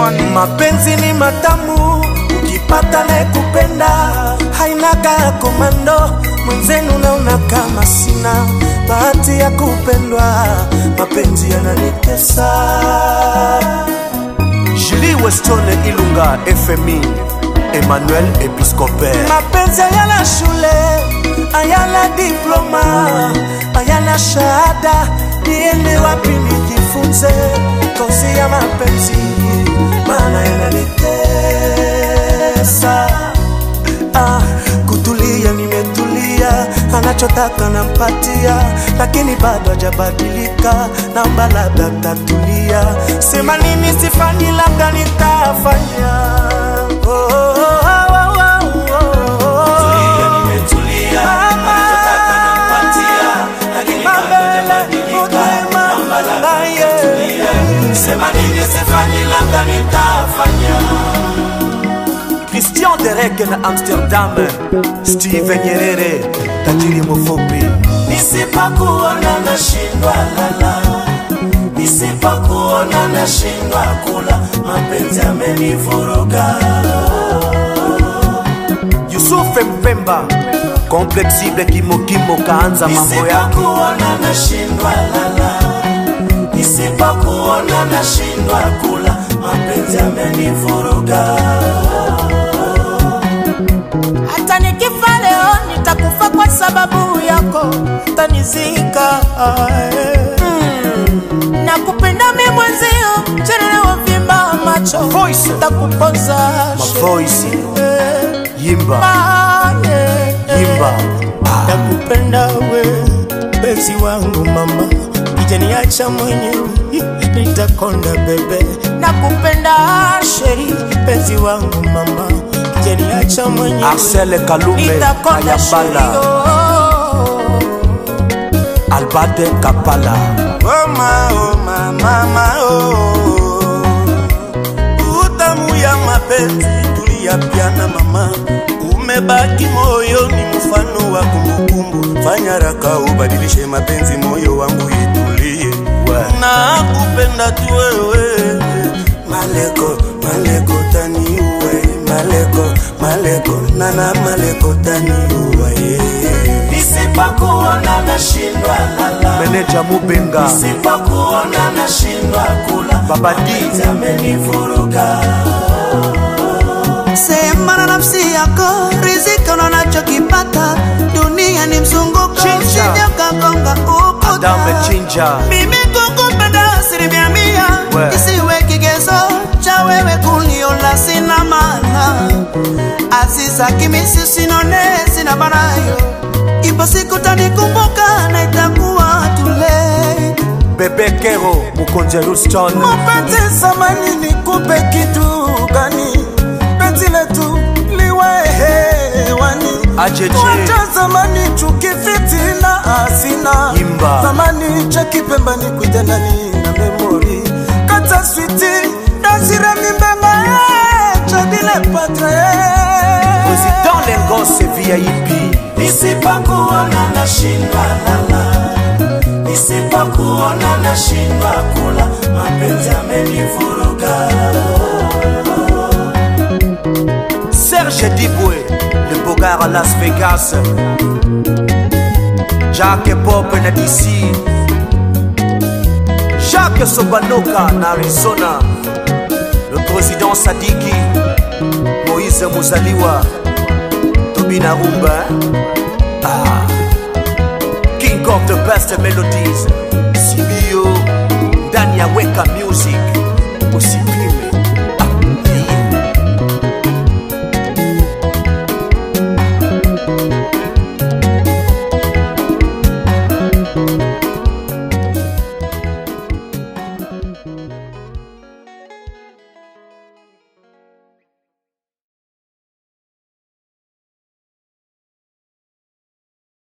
Johnny. mapenzi ni matamu ukipata naye kupenda hainaga komando mwenzenu naona kama sina bahati ya kupendwa mapenzi yananitesa Julie Westone Ilunga FMI Emmanuel Episcopal mapenzi hayana shule hayana diploma hayana shahada niende wapi nijifunze kozi ya mapenzi maana yananitesa ah, kutulia nimetulia anachotaka nampatia lakini bado hajabadilika naomba labda tatulia sema nini sifanyi labda nitafanya oh, oh, oh, oh, oh, oh, oh. Mama, mabele, utema, aye. Christian Derek na Amsterdam Steven Nyerere tajiri mfupi nisipokuona nashindwa lala nisipokuona nashindwa kula mapenzi amenivuruga Yusuf Mpemba Complexible Kimokimo kaanza mambo yake nisipokuona nashindwa lala nisipokuona nashindwa kula mapenzi amenivuruga hata nikifa leo nitakufa kwa sababu yako tanizika mm. na kupenda mi mwenzio chenelewa vimba macho Voice. takupoza Mavoice Yimba Yimba nakupenda we penzi wangu mama kijaniacha mwenyewe nitakonda bebe nakupenda sheri penzi wangu mama kijaniacha mwenyewe Marcel Kalume nitakonda sheri Ayabala Albate Kapala Mama, oh, mama, mama, oh. Utamu ya mapenzi tuliyapiana mama, umebaki moyoni, mfano wa kumbukumbu. Fanya raka ubadilishe mapenzi, moyo wangu itulie, na kupenda tu wewe. Maleko, maleko taniue, maleko, maleko, nana maleko taniue, yeah. Nisipokuona nashindwa lala Meneja Mubenga Nisipokuona nashindwa kula, Baba D. mapenzi amenivuruga. sema na nafsi yako rizika unachokipata dunia ni mzunguko Chinja. usije ukagonga Adame ukuta Chinja mimi kukupenda asilimia mia We. isiwe kigezo cha wewe kuniona sina maana aziza kimisi sinone sina banayo ipo siku tanikumbuka na itakuwa tule Bebe Kero Mukonje Houston Mapenzi samani nikupe kitu gani? Penzi letu liwe hewani. Ajeje. Wacha zamani chuki fitina asina. Imba. Zamani cha kipembani kuja ndani na memori. Kata switi dasira mimbenga cha dile patre. Président Lengose VIP Nisipokuona nashindwa lala, nisipokuona nashindwa kula, mapenzi amenivuruga. Serge Diboué Le Bogard à Las Vegas Jacques Pop na DC Jacques Sobanoka na Arizona Le président Sadiki Moïse Muzaliwa Tobina Rumba ah. King of the best melodies CBO Dania Weka Music